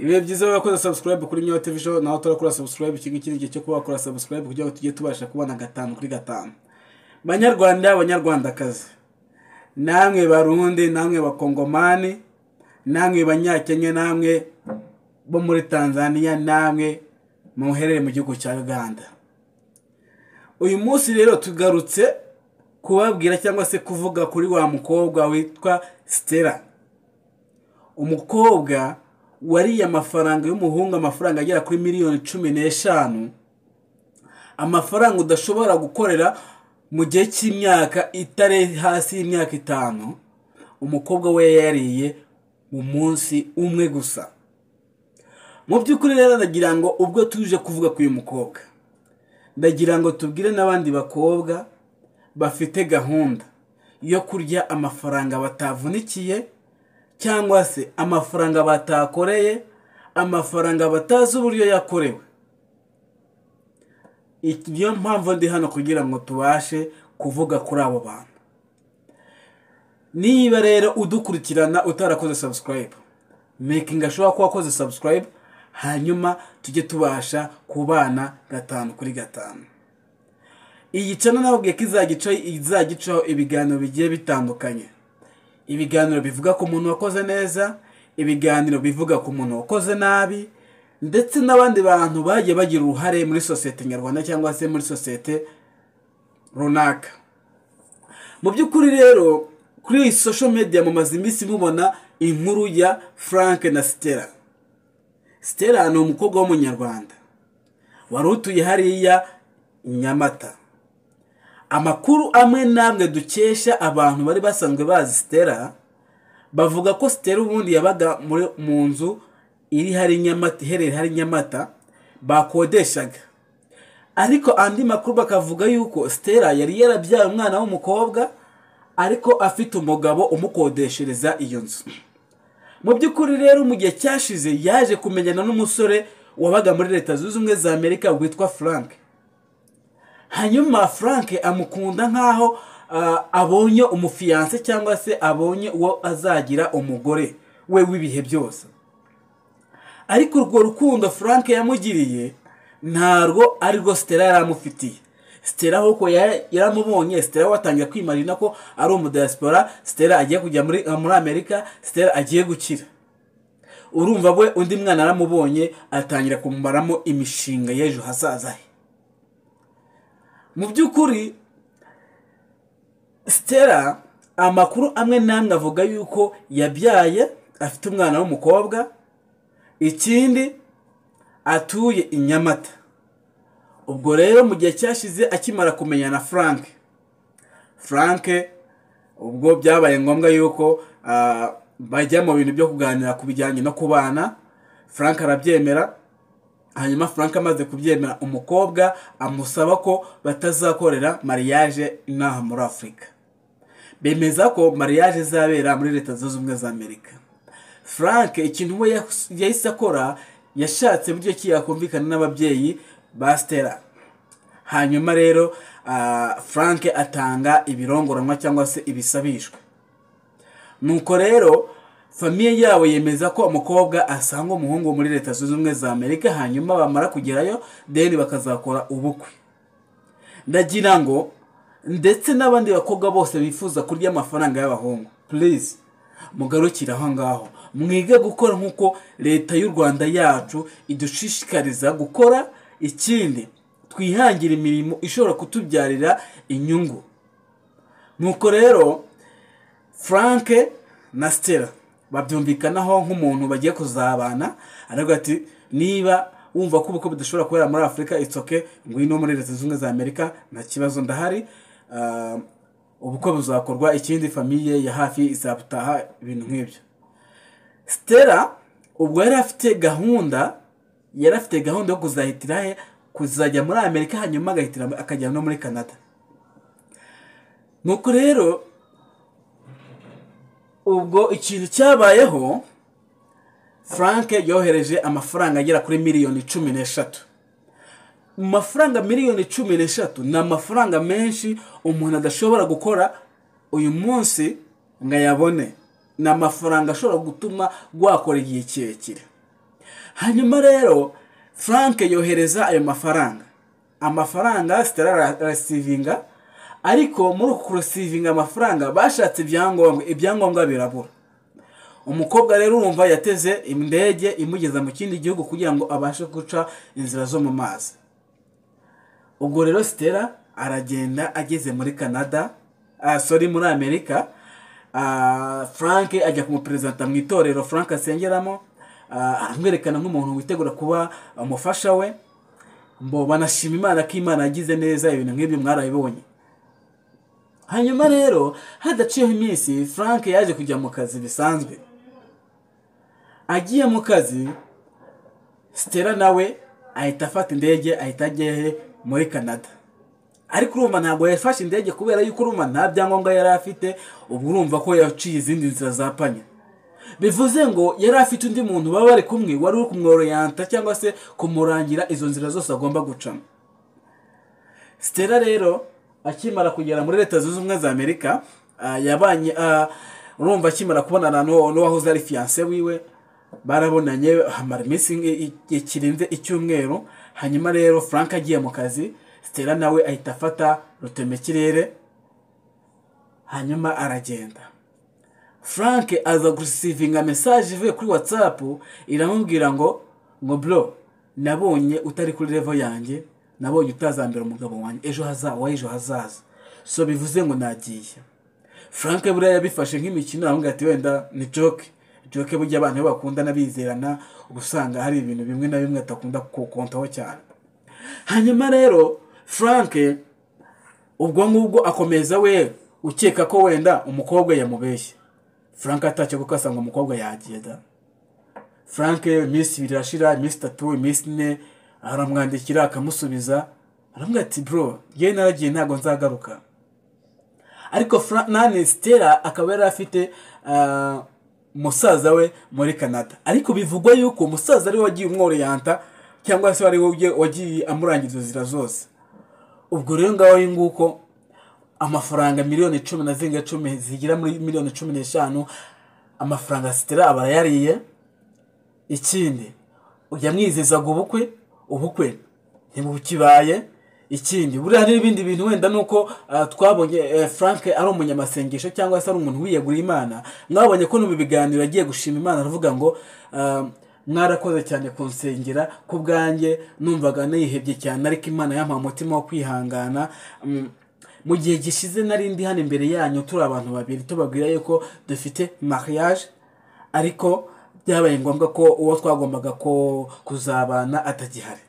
ibihe byiza wakoze subscribe kuri nyayo tv show naho turakora subscribe ikigo iki ni igihe cyo kuba wakora subscribe kugira ngo tujye tubasha kubona gatanu kuri gatanu banyarwanda banyarwandakazi namwe barundi namwe bakongomani namwe banyakenya namwe bo muri tanzania namwe muherere mu gihugu cya uganda uyu munsi rero tugarutse kubabwira cyangwa se kuvuga kuri wa mukobwa witwa sitera umukobwa wariye amafaranga y'umuhungu amafaranga agera kuri miliyoni cumi n'eshanu amafaranga udashobora gukorera mu gihe cy'imyaka itari hasi y'imyaka itanu umukobwa we yariye mu munsi umwe gusa mu by'ukuri rero ndagira ngo ubwo tuje kuvuga ku uyu mukobwa ndagira ngo tubwire n'abandi bakobwa bafite gahunda yo kurya amafaranga batavunikiye cyangwa se amafaranga batakoreye amafaranga batazi uburyo yakorewe niyo mpamvu ndi hano kugira ngo tubashe kuvuga kuri abo bantu niba rero udukurikirana utarakoze sabusikarayibu mekingi ashobora kuba akoze sabusikarayibu hanyuma tujye tubasha kubana gatanu kuri gatanu iyi cano nababwiye ko izajya icaho ibiganiro bigiye bitandukanye ibiganiro bivuga ku muntu wakoze neza ibiganiro bivuga ku muntu wakoze nabi ndetse n'abandi bantu bagiye bagira uruhare muri sosiyete nyarwanda cyangwa se muri sosiyete runaka mu by'ukuri rero kuri iyi sosho mediya mumaze iminsi mubona inkuru ya frank na sitera sitera ni umukobwa w'umunyarwanda wari utuye hariya nyamata amakuru amwe n'amwe dukesha abantu bari basanzwe bazi sitera bavuga ko sitera ubundi yabaga mu nzu iri hari nyamata iherereye hari nyamata bakodeshaga ariko andi makuru bakavuga yuko sitera yari yarabyaye umwana w'umukobwa ariko afite umugabo umukodeshereza iyo nzu mu by'ukuri rero mu gihe cyashize yaje kumenyana n'umusore wabaga muri leta zunze ubumwe za amerika witwa frank hanyuma frank amukunda nk'aho abonye umufiyanse cyangwa se abonye uwo azagira umugore we w'ibihe byose ariko urwo rukundo frank yamugiriye ntarwo ari rwo sitera yaramufitiye sitera ahubwo yaramubonye sitera watangira kwimarina ko ari umudasipora sitera agiye kujya muri amerika sitera agiye gukira urumva we undi mwana aramubonye atangira kumumaramo imishinga y'ejo hazaza he mu by'ukuri sitera amakuru amwe n'amwe avuga yuko yabyaye afite umwana w'umukobwa ikindi atuye i nyamata ubwo rero mu gihe cyashize akimara kumenya na frank frank ubwo byabaye ngombwa yuko bajya mu bintu byo kuganira ku bijyanye no kubana frank arabyemera hanyuma frank amaze kubyemera umukobwa amusaba ko batazakorera mariage inaha muri afurika bemeza ko mariage izabera muri leta zunze ubumwe za amerika frank ikintu we yahise akora yashatse buryo ki yakumvikana n'ababyeyi ba stella hanyuma rero frank atanga ibirongoranwa cyangwa se ibisabishwa nuko rero famiye yabo yemeza ko umukobwa asanga umuhungu muri leta zunze ubumwe za amerika hanyuma bamara kugerayo deni bakazakora ubukwe ndagira ngo ndetse n'abandi bakobwa bose bifuza kurya amafaranga y'abahungu purize mugarukire aho ngaho mwige gukora nk'uko leta y'u rwanda yacu idushishikariza gukora ikindi twihangira imirimo ishobora kutubyarira inyungu nuko rero frank na stella babyumvikanaho nk'umuntu bagiye kuzabana aravuga ati niba wumva ko ubukwe budashobora kubera muri afurika itsoke ngwino muri leta zunze ubumwe za amerika nta kibazo ndahari ubukwe buzakorwa ikindi famiye ya hafi izabutaha ibintu nk'ibyo sitera ubwo yari afite gahunda yari afite gahunda yo kuzahitira he kuzajya muri amerika hanyuma agahitira akajya no muri canada nuko rero ubwo ikintu cyabayeho frank yohereje amafaranga agera kuri miliyoni cumi n'eshatu mu mafaranga miliyoni cumi n'eshatu ni amafaranga menshi umuntu adashobora gukora uyu munsi ngo ayabone ni amafaranga ashobora gutuma wakora igihe kirekire hanyuma rero frank yohereza ayo mafaranga amafaranga sitara arasivinga ariko muri uku kurasivinga amafaranga bashatse ibyangombwa ibyangombwa birabura umukobwa rero urumva yateze indege imugeza mu kindi gihugu kugira ngo abashe guca inzira zo mu mazi ubwo rero sitera aragenda ageze muri canada sori muri amerika frank ajya kumuperezida mu itorero frank asengeramo amwerekana nk'umuntu witegura kuba umufasha we mbo banashima imana ko imana yagize neza ibintu nk'ibyo mwarabibonye hanyuma rero hadaciyeho iminsi frank yaje kujya mu kazi bisanzwe agiye mu kazi sitera nawe ahita afata indege ahita ajya muri canada ariko urumva ntabwo yafashe indege kubera yuko urumva nta byangombwa yari afite ubu urumva ko yaciye izindi nzira za panya bivuze ngo yari afite undi muntu baba bari kumwe wari uri kumwororeyanta cyangwa se kumurangira izo nzira zose agomba gucamo sitera rero akimara kugera muri leta zunze ubumwe za amerika yabanye urumva akimara kubonana n'uwahoze ari fiyanse wiwe barabonanye hamara iminsi kirenze icyumweru hanyuma rero frank agiye mu kazi sitera nawe ahita afata rutemekirere hanyuma aragenda frank aza gusivinga mesaje ivuye kuri watsapu iramubwira ngo ngo bro nabonye utari kuri revo yanjye nabonye utazambera umugabo wanjye ejo hazaza ejo hazaza so bivuze ngo nagiye frank buriya yabifashe nk'imikino aramubwira ati wenda ni joke joke burya abantu iyo bakundana bizerana uba usanga hari ibintu bimwe na bimwe atakunda kukontaho cyane hanyuma rero frank ubwo ngubwo akomeza we ukeka ko wenda umukobwa yamubeshye frank atashye kuko asanga umukobwa yagenda frank iminsi ibiri irashira iminsi itatu iminsi ine aramwandikira akamusubiza aramubwira ati bro yewe naragiye ntabwo nzagaruka ariko nani sitera akaba yari afite musaza we muri canada ariko bivugwa yuko umusaza ariwe wagiye umworeyanta cyangwa se ariwe wagiye amurangiza inzira zose ubwo rero ngaho nguko amafaranga miliyoni cumi na zinga cumi zigera muri miliyoni cumi n'eshanu amafaranga sitera aba yariye ikindi yamwizezaga ubukwe ubukwe ntibukibaye ikindi buriya n'ibindi bintu wenda ni uko twabonye frank ari umunyamasengesho cyangwa se ari umuntu wiyegura imana mwabonye ko mu biganiro agiye gushima imana aravuga ngo mwarakoze cyane kunsengera ku bwanjye numvaga nayihebye cyane ariko imana yampaye umutima wo kwihangana mu gihe gishize nari ndi hano imbere yanyu turi abantu babiri tubabwira yuko dufite mariage ariko byabaye ngombwa ko uwo twagombaga kuzabana atagihari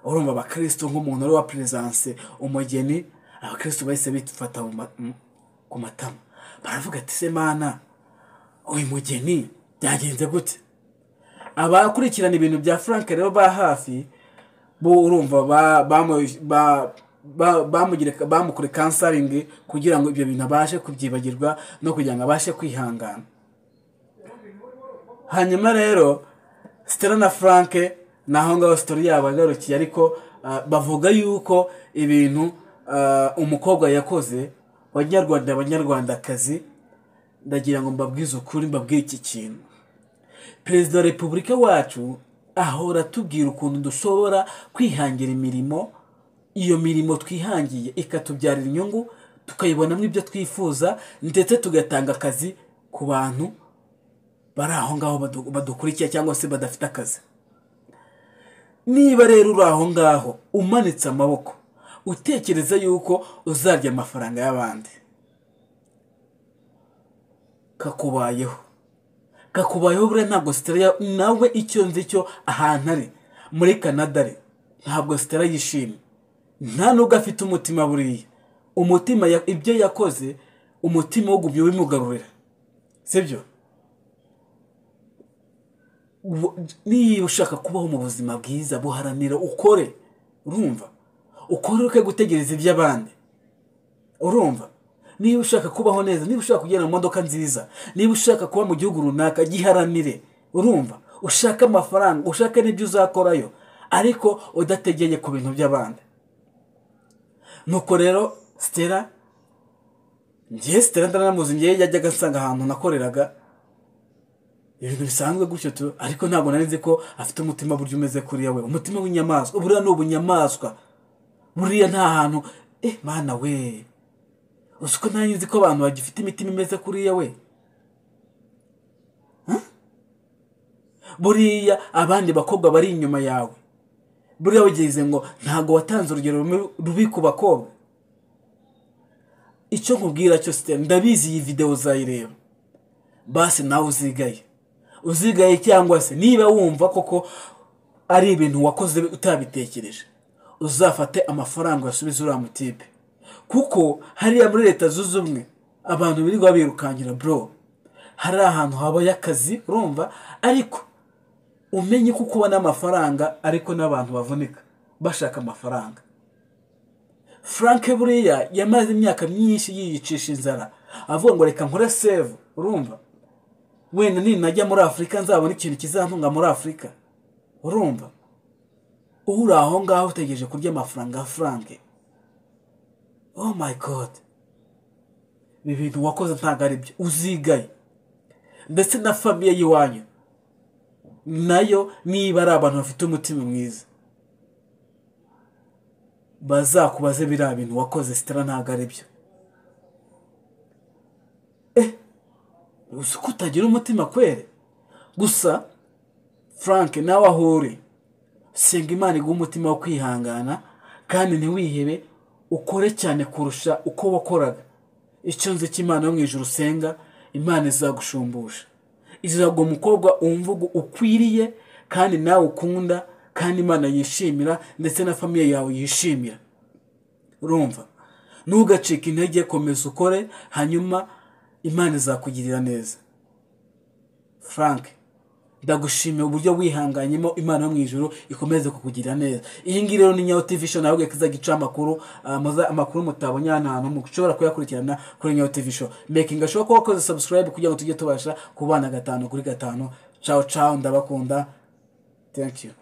urumva abakirisitu nk'umuntu uri wa perezanse umugeni abakirisitu bahise bifata ku matama baravuga ati se mana uyu mugeni byagenze gute abakurikirana ibintu bya frank rero ba hafi bo urumva bamukore kansaringi kugira ngo ibyo bintu abashe kubyibagirwa no kugira ngo abashe kwihangana hanyuma rero sitera na frank ni aho ngaho sitori yabo agarukiye ariko bavuga yuko ibintu umukobwa yakoze abanyarwanda abanyarwandakazi ndagira ngo mbabwize ukuri mbabwire iki kintu perezida wa repubulika wacu ahora atubwira ukuntu dushobora kwihangira imirimo iyo mirimo twihangiye ikatubyarira inyungu tukayibonamo ibyo twifuza ndetse tugatanga akazi ku bantu bari aho ngaho badukurikiye cyangwa se badafite akazi niba rero uri aho ngaho umanitse amaboko utekereza yuko uzarya amafaranga y'abandi kakubayeho kakubayeho buriya ntabwo sitara nawe icyo nzi cyo ahantu ari muri canada ari ntabwo sitara yishimye nta nubwo afite umutima buriya umutima ibyo yakoze umutima wogumye wimugarurira sibyo niba ushaka kubaho mu buzima bwiza buharanira ukore urumva ukore uke gutegereza iby'abandi urumva niba ushaka kubaho neza niba ushaka kugenda mu modoka nziza niba ushaka kuba mu gihugu runaka giharanire urumva ushaka amafaranga ushaka n'ibyo uzakorayo ariko udategeye ku bintu by'abandi nuko rero sitera ngewe sitera ndanamuzi ngewe yajyaga asanga ahantu nakoreraga ibintu bisanzwe gutyo tu ariko ntabwo nari nzi ko afite umutima buryo umeze kuriya we umutima w'inyamaswa buriya ni ubunyamaswa buriya nta hantu eh mana we uzi ko nari nzi ko abantu bagifite imitima imeze kuriya we buriya abandi bakobwa bari inyuma yawe buriya wagize ngo ntabwo watanze urugero rubi ku bakobwa icyo nkubwira cyo siteme ndabizi iyi videwo uzayireba basi nawe uzigaye uzigaye cyangwa se niba wumva koko ari ibintu wakoze utabitekereje uzafate amafaranga uyasubize uriya mutipe kuko hariya muri leta zunze ubumwe abantu birirwa birukankira bro hari ahantu habaye akazi urumva ariko umenye ko ubona amafaranga ariko n'abantu bavunika bashaka amafaranga frank buriya yamaze imyaka myinshi yiyicisha inzara avuga ngo reka nkore save urumva wenda ninajya muri afurika nzabona ikintu kizantunga muri afurika urumva uri aho ngaho utegereje kurya amafaranga ya frank oh my god ibi bintu wakoze ntabwo ari byo uzigaye ndetse na famiye y'iwanyu nayo niba ari abantu bafite umutima mwiza bazakubaze biriya bintu wakoze sitara ntabwo ari byo uzi ko utagira umutima kwere gusa frank nawe aho uri senga imana iguha umutima wo kwihangana kandi ntiwihebe ukore cyane kurusha uko wakoraga icyo nzi cy'imana yo mu ijoro usenga imana izagushumbusha izaguha umukobwa wumva ukwiriye kandi nawe ukunda kandi imana yishimira ndetse na famiye yawe yishimira urumva ntugacike intege komeza ukore hanyuma imana izakugirira neza frank ndagushimiye uburyo wihanganyemo imana yo mu ijoro ikomeze kukugirira neza iyi ngiyi rero ni nyawo tivi show nawe izajya ica amakuru amakuru mutabonye ahantu hantu ushobora kuyakurikirana kuri nyawo tivi show mekinga ashobora kuba wakoze subscribe kugira ngo tujye tubasha kubana gatanu kuri gatanu cawo cawo ndabakunda thank you